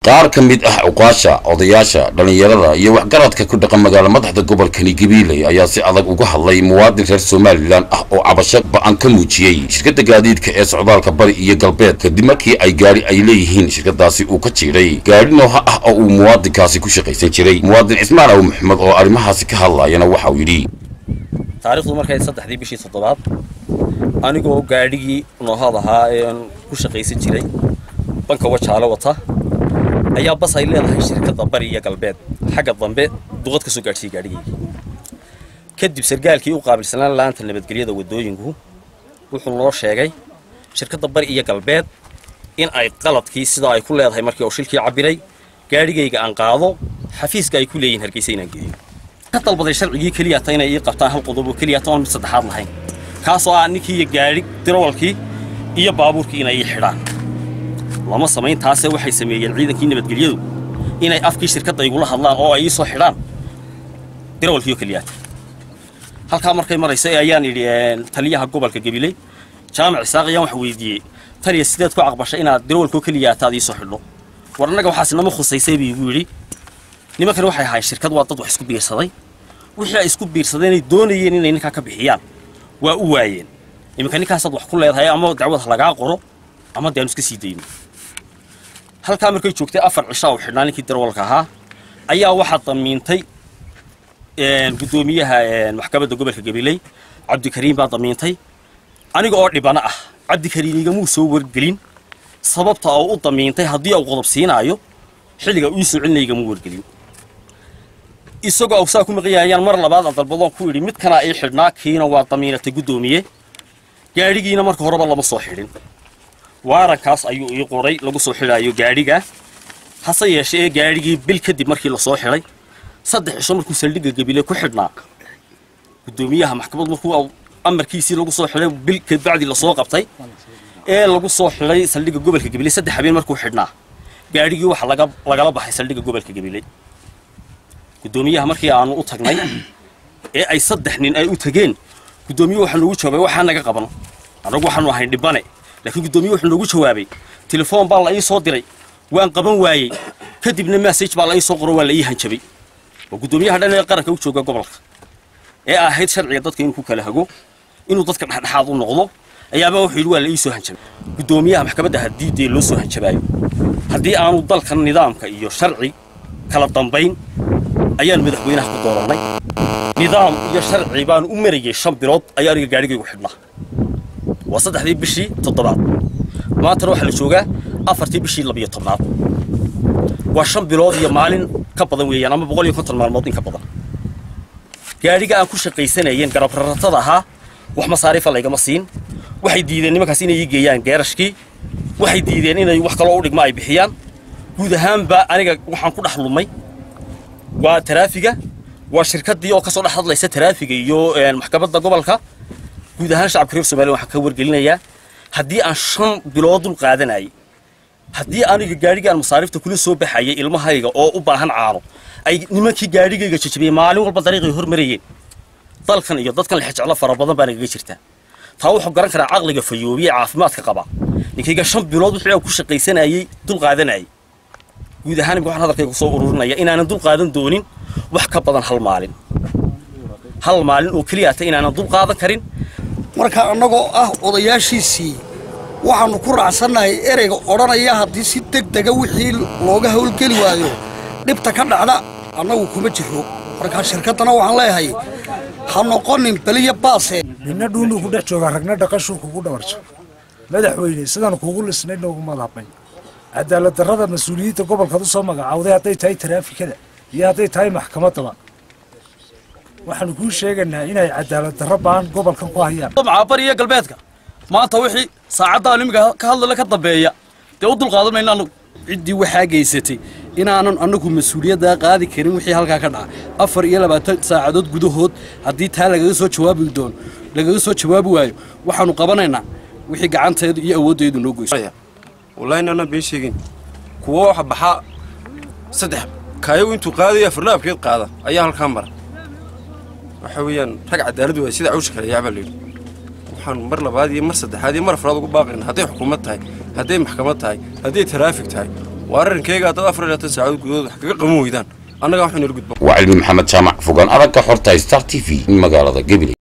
qaar ka mid ah cuqaasha odayaasha dhallinyarada iyo waxgaradka ku dhaqan magaala madaxda gobolkani gabiiley ayaa si adag uga hadlay muwaadin reer somalilan ah oo cabasho ba-an ka muujiyey shirkadda gaadiidka ee socdaalka bari iyo galbeed kadib markii ay gaadhi ay leeyihiin shirkadaasi uu ka jiiday gaadhi nooha ah oo uu muwaadinkaasi ku shaqaysan jiray muwaadin cismaan aw maxamed oo arrimahaasi ka hadlayana waxa uu yidhi taarikhdu markay saddexdii bishii toddobaad anigoo gaadhigii noohaad ahaa ee ku shaqaysan jiray banka wajaale wata ayaa bas ay leedahay shirkadda bari iyo galbeed xagga dambe duqad ka soo gaadhsiiyey gaadhigaygii kadib sargaalkii u qaabilsanaan laanta nabadgelyada waddooyinku wuxuu noo sheegay shirkadda bari iyo galbeed in ay qaladkii sidaa ay ku leedahay markii oo shilkii cabbiray gaadhigayga aan qaado xafiiska ay ku leeyihin hargeysa inaan geeyo ka dalbaday sharcigii keliyata inay ii qabtaan hal qodob oo keliyata oon mid saddexaad lahayn kaasoo ah ninkii iyo gaadhi dirawalkii iyo baabuurkii inay ii xidhaan lama samayn taase waxay sameeyeen ciidankii nabadgelyadu inay afkii shirkadda igula hadlaan oo ay ii soo xidhaan dirawalkiiyo keliyaata halkaa markay marayso ee ayaan yidhi taliyaha gobolka gabiley jaamac isaaq ayaan wax weydiiyey taliya sideed ku aqbashay inaad dirawalkoo keliyaataad ii soo xidho war annaga waxaas nama khusaysay buu igu yidhi nimankan waxay ahayn shirkad waa dad wax isku biirsaday wixii ay isku biirsadeen ay doonayeen inay ninkaa ka bixiyaan waa u waayeen iminka ninkaasaad wax ku leedahay ama dacwad lagaa qoro ama dee aanu iska sii dayno halkaa markay joogtay afar cishaa u xidhnaa ninkii darawalka ahaa ayaa waxaa damiintay guddoomiyaha maxkamadda gobolka gabiley cabdikariim baa damiintay aniga oo dhibana ah cabdikariim igamuu soo wargelin sababta oo u damiintay haddii uu qodob siinaayo xilliga ii soo celinaya igamuu wargelin isagoo awsaa ku maqanyahayaan mar labaad aan dalbadoon ku idhi midkanaa ii xidhnaa kiina waa damiinatay guddoomiye gaadhigiina marka horeba lama soo xidhin waarankaas ayuu ii qoray lagu soo xidhaayo gaadhiga hase yeeshee ee gaadhigii bil kadib markii la soo xidhay saddex cisho markuu saldhigga gabile ku xidhnaa guddoomiyaha maxkamad markuu amarkiisii lagu soo xidhay bil kabacdi lasoo qabtay ee lagu soo xidhay saldhigga gobolka gabile saddex habeen markuu xidhnaa gaadhigii waxa laga lagala baxay saldhigga gobolka gabile guddoomiyaha markii aanu u tagnay ee ay saddex nin ay u tageen guddoomiye waxaa noogu jawaabay waxaa naga qaban annagu waxaanu ahayn dhibane laakiin guddoomiye wuxuu noogu jawaabay telefoon baa la ii soo diray waan qaban waayey kadibna message baa la ii soo qoro waa la ii hanjabay waa guddoomiyaha dhan ee qaranka u jooga gobolka ee ahayd sharciga dadka inuu ku kala hago inuu dadka dhexdhexaad u noqdo ayaaba wuxuu yidhi waa la ii soo hanjabay guddoomiyaha maxkamadda haddii dee loo soo hanjabaayo haddii aanu dalkan nidaamka iyo sharci kala dambayn ayaan madaxweynaha ku doorannay nidaam iyo sharci baanu u marayay shan bilood ayaa aniga gaadhigaygu xidhnaa waa saddexdii bishii toddobaad maantana waxaa la joogaa afartii bishii labiyo tobnaad waa shan bilood iyo maalin ka badan weeyaan ama boqol iyo konton maalmood in ka badan gaadhiga aan ku shaqaysanayeen garabraratada ahaa wax masaariifa laygama siin waxay diideen nimankaas inay ii geeyaan geerashkii waxay diideen inay wax kaloo u dhigma ay bixiyaan guud ahaanba aniga waxaan ku dhex lumay waa taraafiga waa shirkaddii oo ka soo dhex hadlaysa taraafiga iyo maxkamadda gobolka guud ahaan shacabka reer somaliya waxaan ka wargelinayaa haddii aan shan bilood dul qaadanayay haddii aniga gaadhiga aan masaariifta kula soo baxayay ilmahayga oo u baahan caano ay nimankii gaadhigayga jajabiyey maalin walba dariiqay hormarayeen dalkan iyo dadkan lexjeclo fara badan baa nagaga jirtaa taa wuxuu garan karaa caqliga fayoobiye caafimaadka qaba ninkayga shan bilood wixii aan ku shaqaysanayay dul qaadanayay guud ahaan imika waxaan hadalkayga soo ururinaya inaanan dul qaadan doonin wax ka badan hal maalin hal maalin oo keliya ta inaanan dul qaadan karin marka annagoo ah odayaashiisii waxaannu ku raacsannahay ereyga odhanaya haddii si deg dega wixii looga howlgeli waayo dhibta ka dhacda annagu kuma jiro markaa shirkaddana waxaan leeyahay ha noqonin beliya baase ninna dhuunuu ku dhex joogaa ragna dhaqashuu kugu dhabarjo madaxweyne sidaan kuugu lisnay noogu madaabnay cadaalad darrada mas-uuliyiinta gobolkaad u soo magacaawday hadday tahay taraafikada iyo hadday tahay maxkamaddaba waxaanu kuu sheegaynaa inay cadaalad darro baan gobolkan ku hayaan bari iyo galbeedka maanta wixii saacaddaa imika ka hadlale ka dambeeya dee u dulqaadan mayna anagu ciddii waxaa geysatay inaanan annagu mas-uuliyaddaa qaadi karin wixii halkaa ka dhaca afar iyo labaatan saacadood gudahood haddii taa lagaga soo jawaabi doono lagaga soo jawaabi waayo waxaanu qabanaynaa wixii gacanteedu iyo awooddeedu noo goyso wallahi inaanan been sheegin kuwo waxa baxaa saddex kaayagu intuu qaadaya farlaabkeed qaada ayaa halkaa mara waxa weeyaan rag cadaalad waay sida cawsha kale yaabaa layidhi waxaan mar labaad iyo mar saddexaad iyo mar afraad ugu baaqayna hadday xukuumad tahay hadday maxkamad tahay hadday taraafig tahay waa arrinkayga haddaad afar iyo labaatan saacadood gudahood wax kaga qaban weydaan annagaa waxu nala gudba waa cilmi maxamed jaamac fogaan aragga xorta star t v magaalada gabiley